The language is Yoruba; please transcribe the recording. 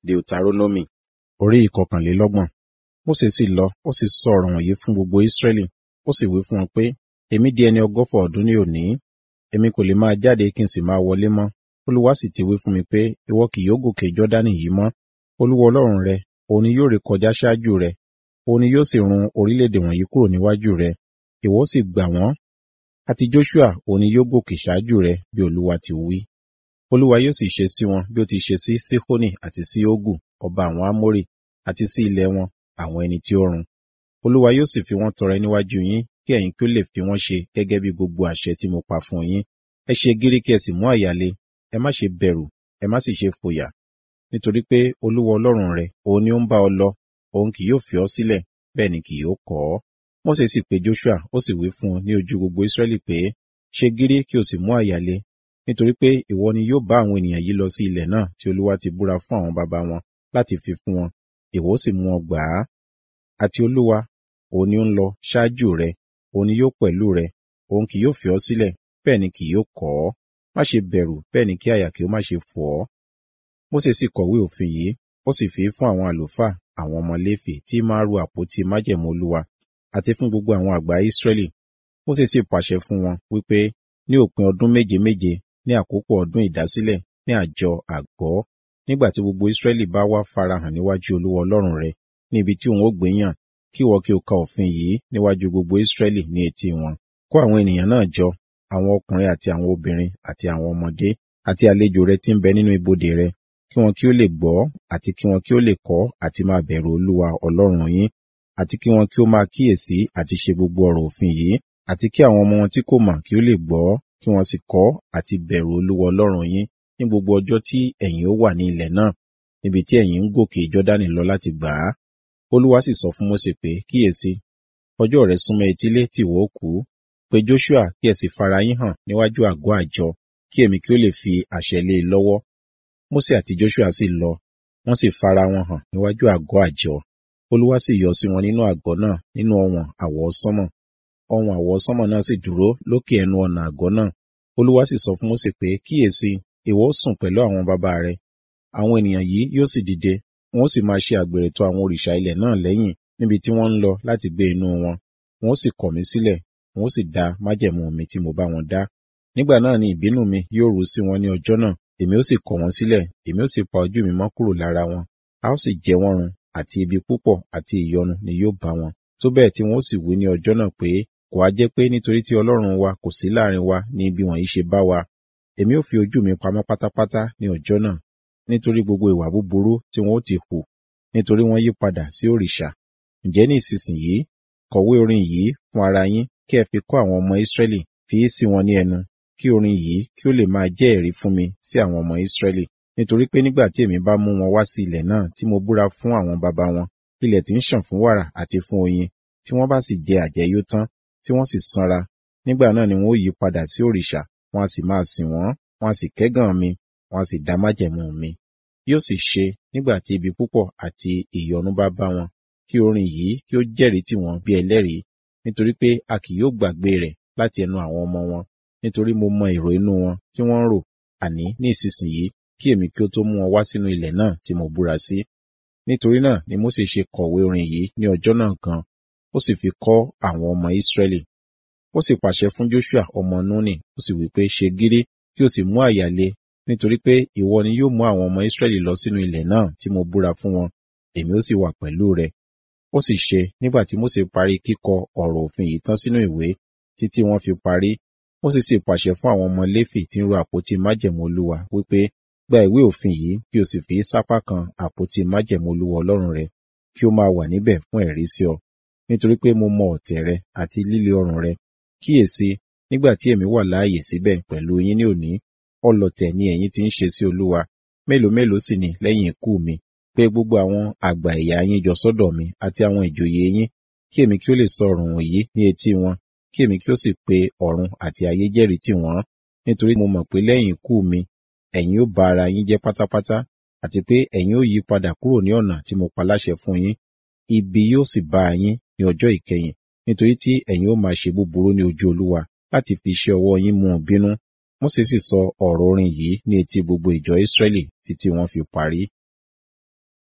Deuteronomy orí ìkọkànlélọ́gbọ̀n. Mósè sì lọ, ó sì sọ ọ̀rọ̀ wọ̀nyí fún gbogbo Ísírẹ́lì, ó sì wí fún wọn pé, èmi di ẹni ọgọ́fà ọdún ní òní, èmi kò lè máa jáde kí n sì máa wọlé mọ́. Olúwa sì ti wí fún mi pé, ìwọ kì yóò gòkè Jọ́dánì yìí mọ́. Olúwa Ọlọ́run rẹ, òun ni yóò rékọjá ṣáájú rẹ, òun ni yóò sì run orílẹ̀-èdè wọ̀nyí kúrò níwájú rẹ, ìwọ ó sì gbà wọ́n. Àti Joṣua òun ni yóò gòkè ṣáájú rẹ bí Olúwa ti wí. Olúwa yóò sì ṣe sí wọn bí ó ti ṣe sí Síhónì àti sí Ógù, ọba àwọn Ámórì, àti sí ilẹ̀ wọn, àwọn ẹni tí ó run. Olúwa yóò sì fi wọ́n tọrẹ níwájú yín, kí ẹ̀yin kí ó lè fi wọ́n ṣe gẹ́gẹ́ bí gbogbo àṣẹ tí mo pa fún yín. Ẹ ṣe gírí kí ẹ sì mú àyà le, ẹ má ṣe bẹ̀rù, ẹ má sì ṣe fòyà. Nítorí pé Olúwa Ọlọ́run rẹ, òun ni ó ń bá ọ lọ, òun kì yóò fi ọ́ sílẹ̀, bẹ́ẹ̀ ni kì yóò kọ̀ ọ́. Mósè sì pe Joṣua, ó sì wí fún un ní ojú gbogbo Ísírẹ́lì pé, ṣe gírí kí o sì mú àyà le, nítorí pé ìwọ ni yóò bá àwọn ènìyàn yìí lọ sí ilẹ̀ náà tí Olúwa ti búra fún àwọn baba wọn láti fi fún wọn, ìwọ ó sì mú wọn gbà á. Àti Olúwa, òun ni ó ń lọ ṣáájú rẹ, òun ni yóò pẹ̀lú rẹ, òun kì yóò fi ọ́ sílẹ̀, bẹ́ẹ̀ ni kì yóò kọ̀ ọ́. Má ṣe bẹ̀rù, bẹ́ẹ̀ ni kí àyà kí ó má ṣe fò ọ́. Mósè sì kọ̀wé òfin yìí, ó sì fi fún àwọn àlùfáà, àwọn ọmọ Léfì tí máa ru àpótí májẹ̀mú Olúwa, àti fún gbogbo àwọn àgbà Ísírẹ́lì. Mósè sì pàṣẹ fún wọn wípé ní òpin ọdún méje méje ní àkókò ọdún ìdásílẹ̀ ní àjọ àgọ́, nígbà tí gbogbo Ísírẹ́lì bá wá farahàn níwájú Olúwa Ọlọ́run rẹ, ní ibi tí òun ó gbé yàn, kí ìwọ kí o ka òfin yìí níwájú gbogbo Ísírẹ́lì ní etí wọn. Kó àwọn ènìyàn náà jọ, àwọn ọkùnrin àti àwọn obìnrin àti àwọn ọmọdé àti àlejò rẹ tí ń bẹ nínú ibodè rẹ, kí wọn kí ó lè gbọ́ àti kí wọn kí ó lè kọ́ àti máa bẹ̀rù Olúwa Ọlọ́run yín, àti kí wọn kí ó máa kíyèsí àti ṣe gbogbo ọ̀rọ̀ òfin yìí, àti kí àwọn ọmọ wọn tí kò mọ̀ kí ó lè gbọ́, kí wọn sì kọ́ àti bẹ̀rù Olúwa Ọlọ́run yín ní gbogbo ọjọ́ tí ẹ̀yin ó wà ní ilẹ̀ náà, níbi tí ẹ̀yin ń gòkè Jọ́dánì lọ láti gbà á. Olúwa sì sọ fún Mósè pé, kíyèsí, ọjọ́ rẹ súnmọ́ etílé tí ìwọ ó kú. Pe Joṣua kí ẹ sì fara yín hàn níwájú àgọ́ àjọ, kí èmi kí ó lè fi àṣẹ lé e lọ́wọ́. Mósè àti Joṣua sì lọ, wọ́n sì fara wọn hàn níwájú àgọ́ àjọ. Olúwa sì yọ sí wọn nínú àgọ́ náà nínú ọ̀wọ̀n àwọsánmọ̀. Ọ̀wọ̀n àwọsánmọ̀ náà sì dúró lókè ẹnu ọ̀nà àgọ́ náà. Olúwa sì sọ fún Mósè pé, kíyèsí, ìwọ ó sùn pẹ̀lú àwọn baba rẹ. Àwọn ènìyàn yìí yóò sì dìde, wọn ó sì máa ṣe àgbèrè tọ̀ àwọn òrìṣà ilẹ̀ náà lẹ́yìn níbi tí wọ́n ń lọ láti gbé inú wọn. Wọn ó sì kọ̀ mí sílẹ̀, wọn ó sì da májẹ̀mú mi tí mo bá wọn dá. Nígbà náà ni ìbínú mi yóò ru sí wọn ní ọjọ́ náà, èmi ó sì kọ̀ wọ́n sílẹ̀, èmi ó sì pa ojú mi mọ́ kúrò lára wọn. A ó sì jẹ wọ́n run, àti ibi púpọ̀ àti ìyọnu ni yóò bá wọn. Tó bẹ́ẹ̀ tí wọn ó sì wí ní ọjọ́ náà pé, kò á jẹ́ pé nítorí tí Ọlọ́run wa kò sí láàrin wa ni ibi wọ̀nyí ṣe bá wa. Èmi ó fi ojú mi pamọ́ pátápátá ní ọjọ́ náà, nítorí gbogbo ìwà búburú tí wọn ó ti hù, nítorí wọ́n yí padà sí òrìṣà. Ǹjẹ́ ní ìsinsìnyí, kọ̀wé orin yìí fún ara yín kí ẹ fi kọ́ àwọn ọmọ Ísírẹ́lì, fi í sí wọn ní ẹnu, kí orin yìí kí ó lè máa jẹ́ ẹ̀rí fún mi sí àwọn ọmọ Ísírẹ́lì. Nítorí pé nígbà tí èmi bá mú wọn wá sí ilẹ̀ náà tí mo búra fún àwọn baba wọn, ilẹ̀ tí ń ṣàn fún wàrà àti fún oyin, tí wọ́n bá sì jẹ àjẹyó tán, tí wọ́n sì sanra, nígbà náà ni wọn ó yí padà sí òrìṣà, wọn a sì máa sìn wọ́n, wọn a sì kẹ́gàn mi, wọn a sì dá májẹ̀mú mi. Yóò sì ṣe nígbà tí ibi púpọ̀ àti ìyọnu bá bá wọn, kí orin yìí kí ó jẹ́rìí tì wọ́n bí ẹlẹ́rìí, nítorí pé a kì yóò gbàgbé rẹ̀ láti ẹnu àwọn ọmọ wọn, nítorí mo mọ èrò inú wọn tí wọ́n ń rò, àní ní ìsinsìnyí kí èmi kí ó tó mú wọn wá sínú ilẹ̀ náà tí mo búra sí. Nítorí náà ni Mósè ṣe kọ̀wé orin yìí ní ọjọ́ náà gan, ó sì fi kọ́ àwọn ọmọ Ísírẹ́lì. Ó sì pàṣẹ fún Joṣua ọmọ Núnì, ó sì wí pé ṣe gírí kí o sì mú àyà le, nítorí pé ìwọ ni yóò mú àwọn ọmọ Ísírẹ́lì lọ sínú ilẹ̀ náà tí mo búra fún wọn, èmi ó sì wà pẹ̀lú rẹ. Ó sì ṣe nígbà tí Mósè parí kíkọ ọ̀rọ̀ òfin yìí tán sínú ìwé, títí wọ́n fi parí. Mósè sì pàṣẹ fún àwọn ọmọ Léfì tí ń ro àpótí májẹ̀mú Olúwa wípé, gba ìwé òfin yìí kí o sì fi sápá kan àpótí májẹ̀mú Olúwa Ọlọ́run rẹ, kí ó máa wà níbẹ̀ fún ẹ̀rí sí ọ. Nítorí pé mo mọ ọ̀tẹ̀ rẹ àti líle ọrùn rẹ. Kíyèsí, nígbà tí èmi wà láàyè síbẹ̀ pẹ̀lú yín ní òní, ọlọ̀tẹ̀ ni ẹ̀yin ti ń ṣe sí Olúwa. Mélòó mélòó sì ni lẹ́yìn ikú mi, pé gbogbo àwọn àgbà ẹ̀yà yín jọ sọ́dọ̀ mi àti àwọn ìjòyè yín, kí èmi kí ó lè sọ ọ̀rọ̀ wọ̀nyí ní etí wọn, kí èmi kí ó sì pe ọ̀run àti ayé jẹ́rìí tì wọ́n. Nítorí mo mọ̀ pé lẹ́yìn ikú mi, ẹ̀yin ó ba ara yín jẹ́ pátápátá, àti pé ẹ̀yin ó yí padà kúrò ní ọ̀nà tí mo pa láṣẹ fún yín. Ibi yóò sì bá yín ní ọjọ́ ìkẹyìn, nítorí tí ẹ̀yin ó máa ṣe búburú ní ojú Olúwa láti fi iṣẹ́ ọwọ́ yín mú un bínú. Mósè sì sọ ọ̀rọ̀ orin yìí ní etí gbogbo ìjọ Ísírẹ́lì títí wọ́n fi parí.